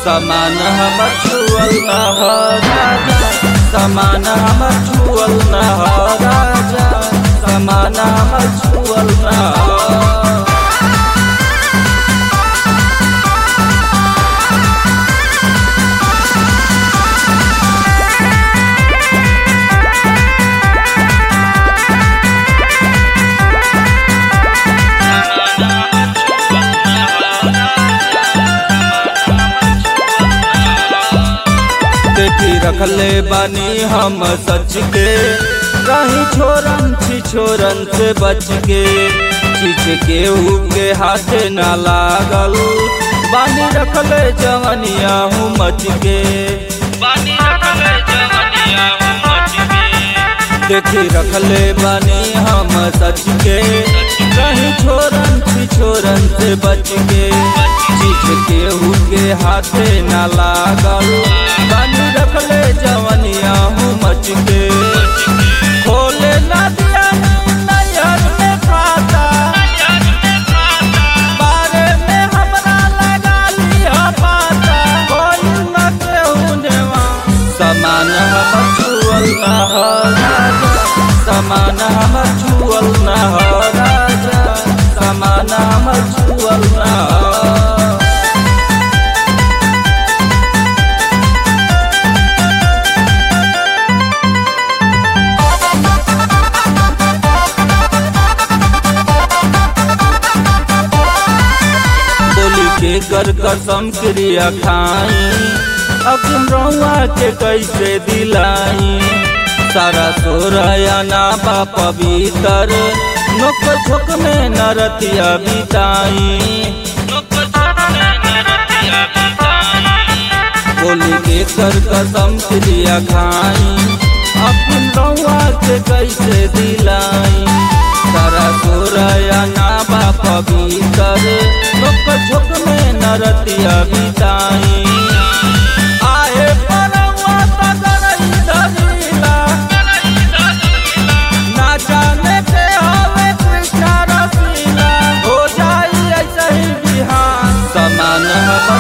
समान हमर छुअल न ह राजा समान हमर छुअल न ह राजा समान हमर छुअल न ह देखी रखले बानी हम सच के कहीं छोरन छी छोरन से बच के चीज के के हाथ न लागल बानी रखले जवनिया हूँ मच के बानी रखले जवनिया हूँ मच के देखी रखले बानी हम सच के कहीं छोरन छी छोरन से बच के चीज के के हाथे न लागल बानी रखले जवनिया हूँ मच के खोले ना दिया नैहर में खाता बारे में हमरा लगा लिया पाता कोई न केहू नेवा समान हमर छुअल न ह राजा समान हमर छुअल न ह राजा समान हमर छुअल न ह बोली के कर कसम क्रिया खाई अकिन रहुआ के कैसे दिलाई सारा सोरया ना बा पवित्र नोक झोक में नरतिया बिताई बोली के कर कसम क्रिया खाई अकिन रहुआ के कैसे दिलाई सारा सोरया ना बा पवित्र नोक झोक में नरतिया बिताई आहे परवा तगरई धरीला ना जाने के हवे कृष्ण रसीला हो जाई ऐसे ही बिहान समान हम